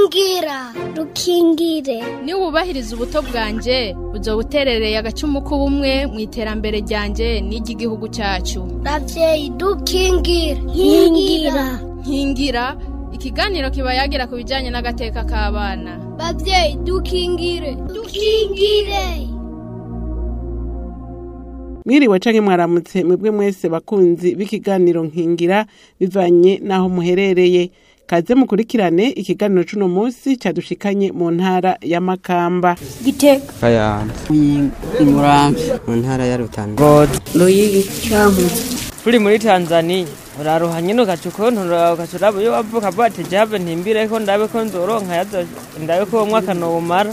rukingira rukingire niwubahiriza ubuto bwanjye uzoba uterereye agacumu k'ubumwe mu iterambere ryanjye n'iry'igihugu cyacu ravyeyi dukingire nkingira nkingira ikiganiro kiba yagira ku bijyanye n'agateka k'abana bavyeyi dukingire dukingire mwiriwe canke mwaramutse mwebwe mwese bakunzi b'ikiganiro nkingira bivanye n'aho muherereye kaze mukurikirane ikiganiro c'uno musi cadushikanye mu ntara ya makamba giteka Kayanza imurambi mu ntara ya Rutana ngozi ruyigi cankuzo turi muri tanzania uraruha nyine ugaca ukontorora ugaca uraba iyo wavuka bati jave ntimbire ko ndabe ko nzoronka yazo ndabe ko uwo mwaka nowumara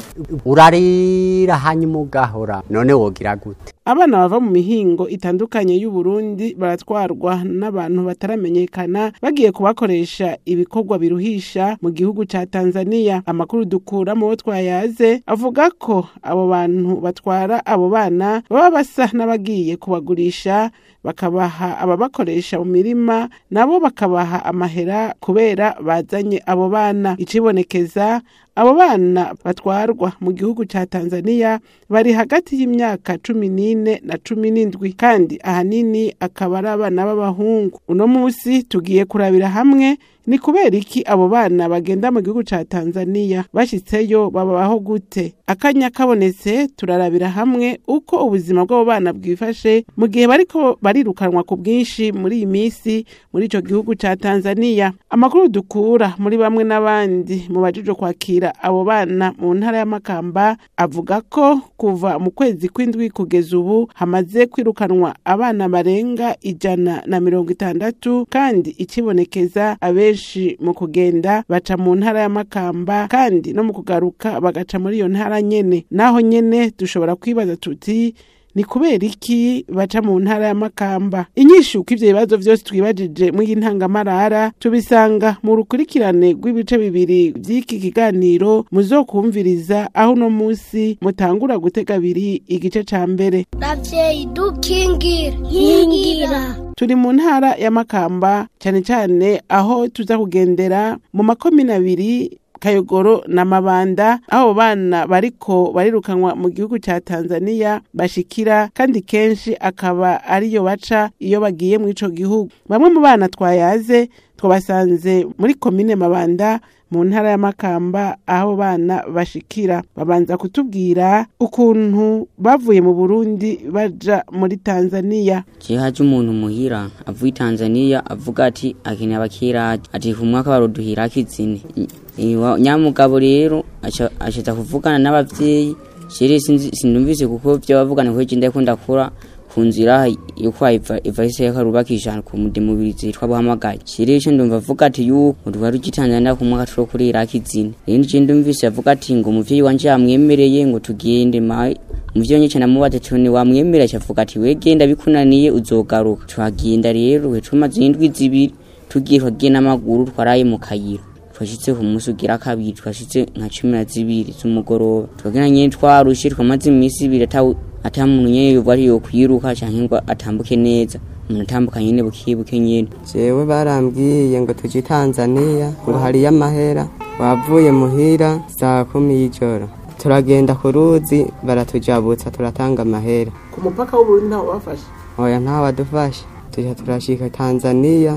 urarira hanyuma ugahora none wogira gute abana bava mu mihingo itandukanye y'uburundi baratwarwa n'abantu bataramenyekana bagiye kubakoresha ibikorwa biruhisha mu gihugu ca tanzania amakuru dukura mu bo twayaze avuga ko abo bantu batwara abo bana baba basa n'abagiye kubagurisha bakabaha ababakoresha mu mirima nabo bakabaha amahera kubera bazanye abo bana icibonekeza abo bana batwarwa mu gihugu ca tanzania bari hagati y'imyaka cumi n'ine na cumi n'indwi kandi ahanini akaba ari abana b'abahungu uno musi tugiye kurabira hamwe ni kubera iki abo bana bagenda mu gihugu ca tanzania bashitseyo babaho gute akanya kabonetse turarabira hamwe uko ubuzima bw'abo bana bwifashe mu gihe bariko barirukanwa ku bwinshi muri iyi minsi muri ico gihugu ca tanzania amakuru dukura muri bamwe n'abandi mu bajejwe kwakira abo bana mu ntara ya makamba avuga ko kuva mu kwezi kw'indwi kugeza ubu hamaze kwirukanwa abana barenga ijana na mirongo itandatu kandi ikibonekeza abenshi mu kugenda baca mu ntara ya makamba kandi no mu kugaruka bagaca muri iyo ntara nyene naho nyene dushobora kwibaza tuti ni kubera iki baca mu ntara ya makamba inyishu uko ivyo bibazo vyose twibajije mw'iyi ntangamarara tubisanga mu rukurikirane rw'ibice bibiri vy'iki kiganiro muzokumviriza aho uno musi mutangura gutega abiri igice ca mbere ravyeyi dukingire nkingira turi mu ntara ya makamba cyane cyane aho tuza kugendera mu makomine abiri kayogoro na mabanda aho bana bariko barirukanwa mu gihugu ca tanzania bashikira kandi kenshi akaba ariyo baca iyo bagiye mu ico gihugu bamwe mu bana twayaze twabasanze muri komine mabanda mu ntara ya makamba aho bana bashikira babanza kutubwira ukuntu bavuye mu burundi baja muri tanzania je haje umuntu muhira avuye tanzania avuga ati akeneye abakiraje ati ku mwaka baroduhirako izine Iwa- nyamugabo rero aca aca kuvugana n'abavyeyi jere sinzi- sinumvise kuko vyo bavugana kuko je ndiko ndakura ku nzira yuko iva iva ise yakarubakisha ku mudemubirizi yitwa buhamagaye jere ico ndumva avuga ati yuko rwari ugitanzania ku mwaka turo kuri iraki izine rero je ndumvise avuga ati ngo umuvyeyi wanje yamwemereye ngo tugende ma umuvyeyi wanje namubaza ati ni wamwemereye acavuga ati wegenda bikunaniye uzogaruka tuhagenda rero we tumaze indwi zibiri tugiye twagiye n'amaguru twaraye mu kayira twashitse ku munsi ugira kabiri twashitse nka cumi na zibiri z'umugoroba twagenda nyene twarushe twamaze iminsi ibiri ata ata muntu nyene yoba ari yokwiruka canke ngo atambuke neza umuntu atambuka nyene bukebuke nyene jewe barambwiye ngo tuje Tanzania ngo hariyo amahera wavuye muhira saa kumi y'ijoro turagenda ku ruzi baratujabutsa turatanga amahera ku mupaka w'uburundi ntawo bafashe oya ntawadufasha tuja turashika Tanzania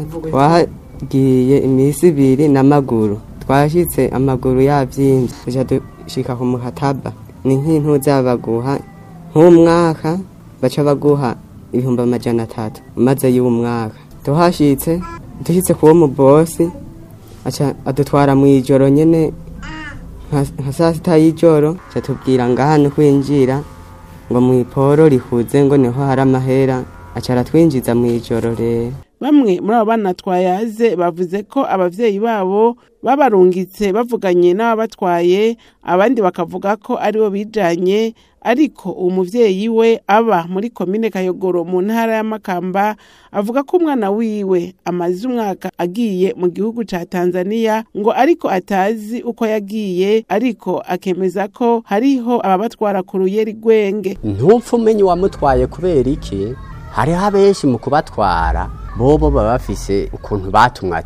twagiye imisi ibiri n'amaguru twashitse amaguru yavyimvye tuja dushika ku mukataba ni nk'intuza baguha nk'umwaka baca baguha ibihumbi amajana atatu maze y'umwaka tuhashitse dushitse kuwo mubosi aca adutwara mw'ijoro nyene nka- nka saa sita y'ijoro aca tubwira ngaha ni kwinjira ngo mw'iporo rihuze ngo niho hari amahera aca aratwinjiza mw'ijoro rero bamwe muri abo bana twayaze bavuze ko abavyeyi babo babarungitse bavuganye n'ababatwaye abandi bakavuga ko aribo bijanye ariko uwo muvyeyi we aba muri komine kayogoro mu ntara ya makamba avuga ko umwana wiwe amaze umwaka agiye mu gihugu ca tanzania ngo ariko atazi uko yagiye ariko akemeza ko hariho ababatwara ku ruyeri rwenge ntupfa umenya uwamutwaye kubera iki hariho abenshi mu kubatwara bobo baba bafise ukuntu batumwa ati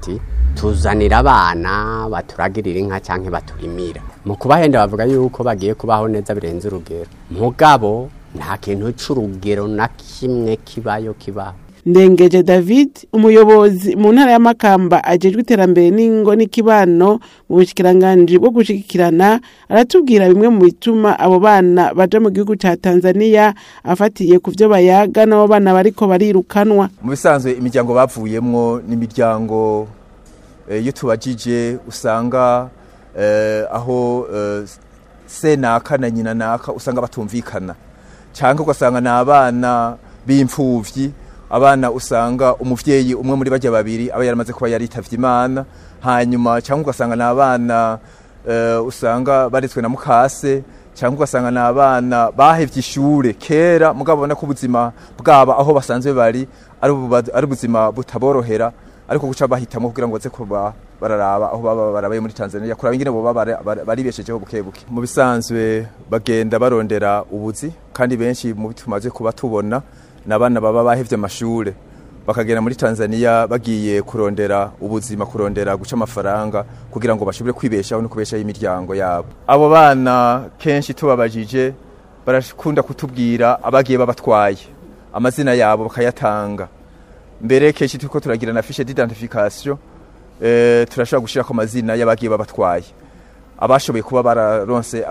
tuzanira abana baturagirira inka cyangwa baturimira mu kubahenda bavuga yuko bagiye kubaho neza birenze urugero mugabo nta kintu c'urugero na kimwe kibayo kibaho ndengeje david umuyobozi mu ntara y'amakamba ajejwe iterambere n'ingo n'ikibano mu bushikiranganji bwo gushigikirana aratubwira bimwe mu bituma abo bana baja mu gihugu ca tanzania afatiye ku vyo bayaga n'abo bana bariko barirukanwa mu bisanzwe imiryango bavuyemwo n'imiryango eh, iyo tubajije usanga eh, aho eh, se naka na nyina naka usanga batumvikana cyangwa ugasanga ni abana b'imfuvyi abana usanga umuvyeyi umwe muri bajya babiri aba yaramaze kuba yaritavye imana hanyuma cyangwa ugasanga ni abana eh, usanga baretswe na mukase cyangwa ugasanga ni abana bahevye ishure kera mugabo ubona ko ubuzima bwabo aho basanzwe bari ari ubu- ari ubuzima butaborohera ariko guca bahitamwo kugira ngo baze kuba bararaba aho baba barabaye muri Tanzania kuraba ingene boba bara- bara- baribeshejeho buke buke mu bisanzwe bagenda barondera ubuzi kandi benshi mu tumaze kuba tubona n'abana baba bahevye amashure bakagenda muri Tanzania bagiye kurondera ubuzima kurondera guca amafaranga kugira ngo bashobore kwibeshaho no kubeshaho imiryango yabo abo bana kenshi tubabajije barakunda kutubwira abagiye babatwaye amazina yabo bakayatanga mbere kenshi turiko turagira na fiche d'identification eh, turashobora gushirako amazina y'abagiye babatwaye abashoboye kuba bararonse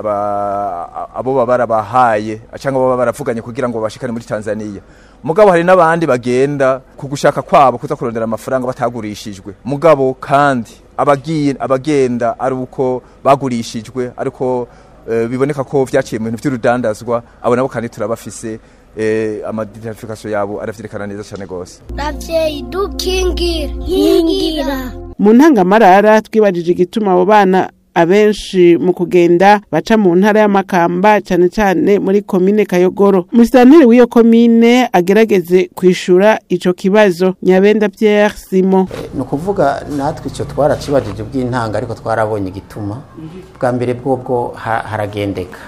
aba- abo baba barabahaye cyangwa baba baravuganye kugira ngo bashikane muri Tanzania mugabo hari n'abandi bagenda ku gushaka kwabo kuza kurondera amafaranga batagurishijwe mugabo kandi abagiye abagenda ari uko bagurishijwe ariko eh, biboneka ko vyaciye mu bintu vy'urudandazwa abo nabo kandi turabafise eh, amadentification yabo aravyerekana neza cyane gose ravyeyi dukingire nkingira mu ntangamarara twibajije igituma abo bana abenshi mu kugenda baca mu ntara y'amakamba cyane cyane muri komine kayogoro musitanteri w'iyo komine agerageze kwishura ico kibazo nyabenda pierre simon ni ukuvuga natwe icyo twaracibajije bw'intanga ariko twarabonye igituma bwa mbere bwobwo ha- haragendeka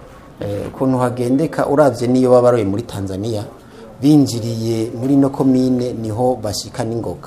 Eh, ukuntu hagendeka urabye n'iyo baba baroye muri tanzania binjiriye muri no komine niho bashika n'ingoga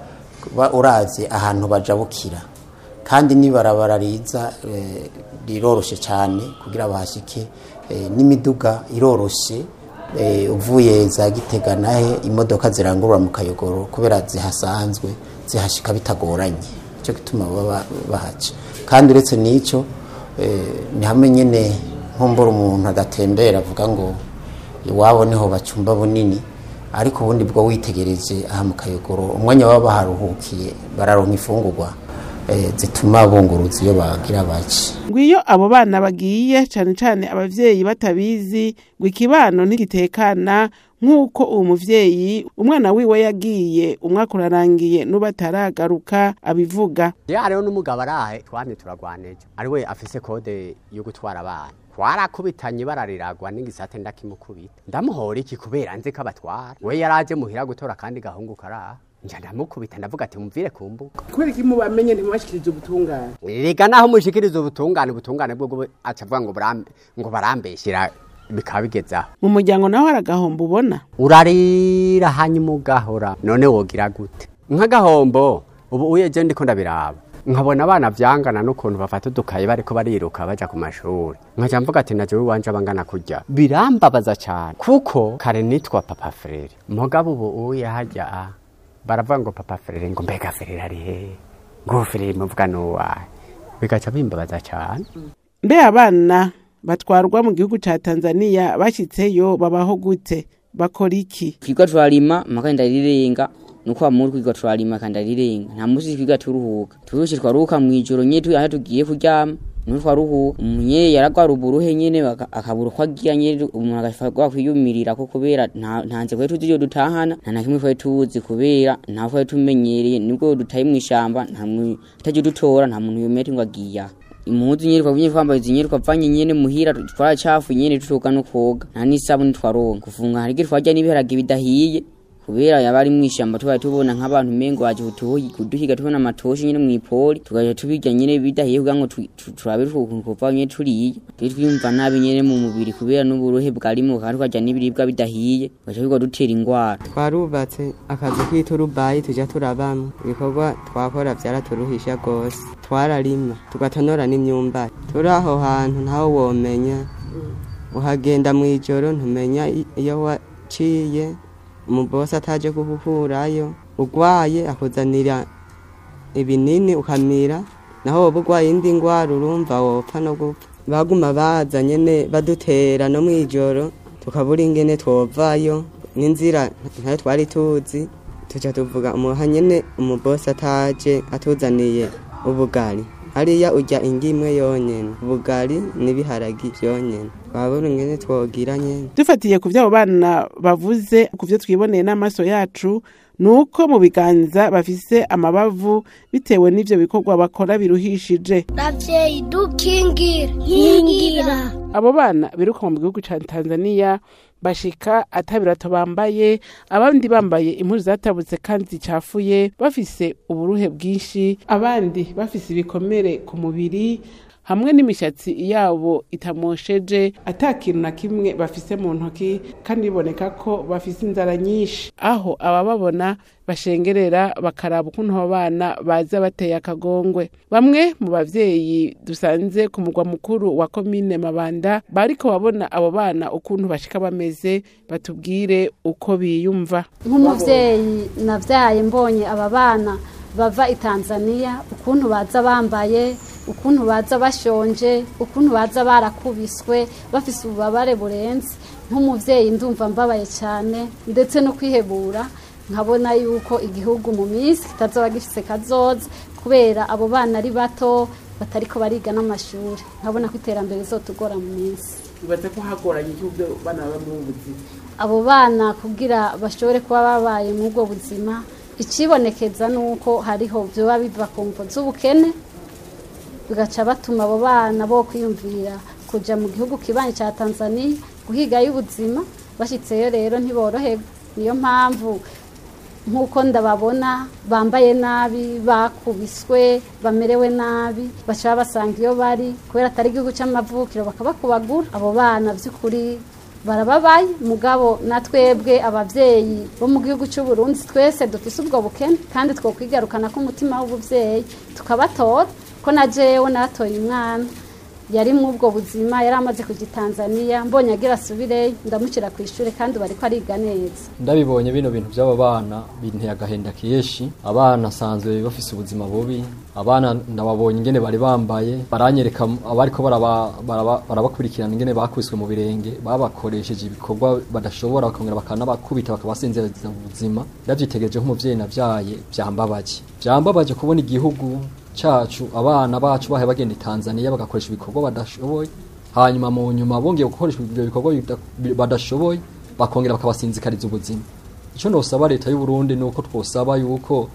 Ba- uravye ahantu bajabukira kandi n'ibarabara riza eh, riroroshe cyane kugira bahashike eh, n'imiduga iroroshe eh, uvuye za gitega nahe imodoka zirangurura mu kayogoro kubera zihasanzwe zihashika bitagoranye icyo gituma baba bahaca kandi uretse n'icyo eh, ni hamwe nyine nkumbura umuntu adatembera avuga ngo iwabo niho bacumba bunini ariko ubundi bwo witegereje aha mu kayogoro umwanya baba baharuhukiye bararonka imfungurwa eh, zituma bunguruza iyo bagira bake ngwiyo abo bana bagiye cyane cyane abavyeyi batabizi ngo ikibano ntigitekana nk'uko uwo muvyeyi umwana wiwe yagiye umwaka urarangiye n'ubu ataragaruka abivuga ya hariho n'umugabo arahe twamye turagwaneje ari we afise kode yo gutwara abana twarakubitanye barariragwa n'igisate ndakimukubita ndamuhora iki kubera nzi ko abatwara we yaraje muhira gutora kandi gahungu karaha nja ndamukubita ndavuga ati mumvire ku mbuga kubera iki mubamenye ntimubashikirize ubutungane rega naho mushikiriza ubutungane ubutungane bwo bwo aca avuga ngo burambe ngo barambeshyira bikaba bigezaho mu muryango naho hari agahombo ubona urarira hanyuma ugahora none wogira gute nk'agahombo ubu uyeje ndiko ndabiraba nkabona abana vyangana n'ukuntu bafata udukaye bariko bariruka baja ku mashuri nkaca mvuga ati najewe iwanje abangana kurya birambabaza cane kuko kare nitwa papa frere mugabo ubu uye harya a baravuga ngo papa frere ngo mbega frere ari hehe ngo frere muvuga n'uwahe bigaca bimbabaza cane mbe abana batwarwa mu gihugu ca tanzania bashyitseyo babaho gute bakora iki twiga turarima maka ndarirenga nuko amuri kwiga turarima kandi ndarirenga nta musi twiga turuhuka turushe twaruhuka mu ijoro nye tu aho tugiye kuryama niho twaruhuka umunye yaragwara uburuhe nyene baka- akabura uko agira nyene umuntu agafatwa kwiyumirira ko kubera nta nta nze kwari tuzi iyo dutahana nta na kimwe twari tuzi kubera nta twari tumenyereye nibwo dutaye mu ishamba nta muntu utaje dutora nta muntu yomera ngo agiye aha impuzu nyene twabunye twambaye izi nyene twavanye nyene muhira twaracafu nyene tutoga no koga nta n'isabuni twaronka kufunga hari igihe twarya n'ibiharage bidahiye kubera yaba ari mw'ishamba tubaye tubona nk'abantu umengo waje kutuhi- kuduhiga tubona amatoshi nyene mw'ipoli tugaca tubirya nyene bidahiye kugira ngo tu- tu- turabe ukuntu kuva nyene turiye turi twiyumva nabi nyene mu mubiri kubera n'uburuhe bwarimo kandi tukarya n'ibiribwa bidahiye tugaca bigwa dutera ingwara twarubatse akazi k'iturubayi tujya turabamo ibikorwa twakora byaraturuhisha rwose twararima tugatonora n'imyumbati turi aho hantu ntawe womenya uhagenda mu ijoro ntumenya i- iyo waciye umubosi ataje kuhukurayo urwaye akuzanira ibinini ukamira naho woba urwaye indi ndwara urumva wopfa no gupfa baguma baza nyene badutera no mw'ijoro tukabura ingene twovayo n'inzira ntayo twari tuzi tuca tuvuga umuha nyene umubosi ataje atuzaniye ubugari hariya urya ingi imwe yonyene ubugari n'ibiharagi vyonyene twabura ingene twogira nyene dufatiye ku vy'abo bana bavuze ku vyo twiboneye n'amaso yacu ni uko mu biganza bafise amabavu bitewe n'ivyo bikorwa bakora biruhishije ravyeyi dukingire nkingira abo bana biruka mu gihugu ca tanzania bashika atabirato bambaye abandi bambaye impuzu zatabutse kandi zicafuye bafise uburuhe bwinshi abandi bafise ibikomere ku mubiri hamwe n'imishatsi yabo itamosheje ata kintu na kimwe bafise mu ntoki kandi biboneka ko bafise inzara nyinshi aho abababona bashengerera bakaraba ukuntu abo bana baza bateye akagongwe bamwe mu bavyeyi dusanze ku mugwa mukuru wa komine mabanda bariko babona abo bana ukuntu bashika bameze batubwire uko biyumva nk'umubyeyi nabyaye mbonye aba bana bava i tanzania ukuntu baza bambaye ukuntu baza bashonje ukuntu baza barakubiswe bafise ububabare burenze nk'umubyeyi ndumva mbabaye cyane ndetse no kwihebura nkabona yuko igihugu mu minsi kitazoba gifise kazoza kubera abo bana ari bato batariko bariga n'amashuri nkabona ko iterambere rizotugora mu minsi bibaza ko hagoranye igihugu bana baba mu buzima abo bana kugira bashobore kuba babaye muri ubwo buzima ikibonekeza ni uko hariho byoba biva ku mvo z'ubukene bigaca batuma abo bana bo kwiyumvira kujya mu gihugu kibanyi cya tanzania guhigayo ubuzima bashyitseyo rero ntiboroherwe niyo mpamvu nk'uko ndababona bambaye nabi bakubiswe bamerewe nabi baca basanga iyo bari kubera atari igihugu cy'amavukiro bakabakubagura abo bana by'ukuri barababaye mugabo na twebwe ababyeyi bo mu gihugu cy'u Burundi twese dufise ubwo bukene kandi twokwigarukana ko umutima w'ubuvyeyi tukabatora ko na jewe natoye umwana yari mu ubwo buzima yari amaze kujya i tanzania mbonye agira asubireyo ndamushyira ku ishuri kandi bari ko ariga neza ndabibonye bino bintu by'aba bana binteye agahenda kenshi abana asanzwe bafise ubuzima bubi abana ndababonye ingene bari bambaye baranyereka abariko baraba- baraba- barabakurikirana ingene bakubiswe mu birenge babakoresheje ibikorwa badashobora bakongera bakanabakubita bakabasinziriza mu buzima ndavyitegereje nk'umuvyeyi navyaye vyambabaje vyambabaje kubona igihugu cacu abana bacu bahe bagenda i Tanzania bagakoresha ibikorwa badashoboye hanyuma mu nyuma bongeye gukoresha ibyo bikorwa bida- badashoboye bakongera bakabasinzikariza ubuzima icyo nosaba leta y'u Burundi nuko twosaba yuko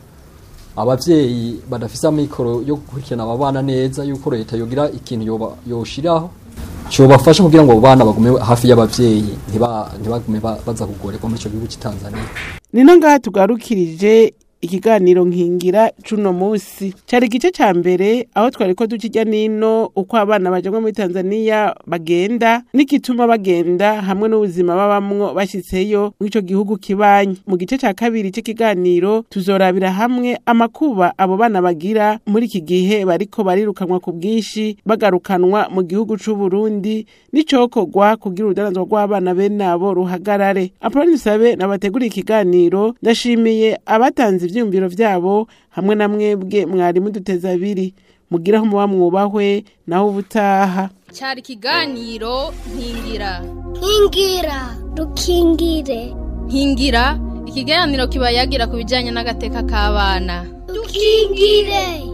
abavyeyi badafise amikoro yo gukurikirana aba bana neza yuko leta yogira ikintu yoba- yoshiraho cyobafasha kugira ngo abo bana bagume hafi y'abavyeyi ntiba- ntibagume ba- baza kugorerwa muri ico gihugu cy'i Tanzania nino ngaha tugarukirije ikiganiro nkingira cuno musi cari igice ca mbere aho twariko dukirya nino uko abana bajamwe muri tanzania bagenda n'igituma bagenda hamwe n'ubuzima babamwo bashitseyo mw'ico gihugu kibanyi mu gice ca kabiri c'ikiganiro tuzorabira hamwe amakuba abo bana bagira muri iki gihe bariko barirukanwa ku bwinshi bagarukanwa mu gihugu c'uburundi n'icokorwa kugira urudanazwa rw'abana bene abo ruhagarare apoloni sabe nabateguriye ikiganiro ndashimiye abatanze ivyiyumviro vyabo hamwe na mwebwe mwari muduteza abiri mugiraho muba mwubahwe naho ubutaha cyari ikiganiro nkingira nkingira dukingire nkingira ikiganiro kiba yagira ku bijyanye n'agateka k'abana dukingire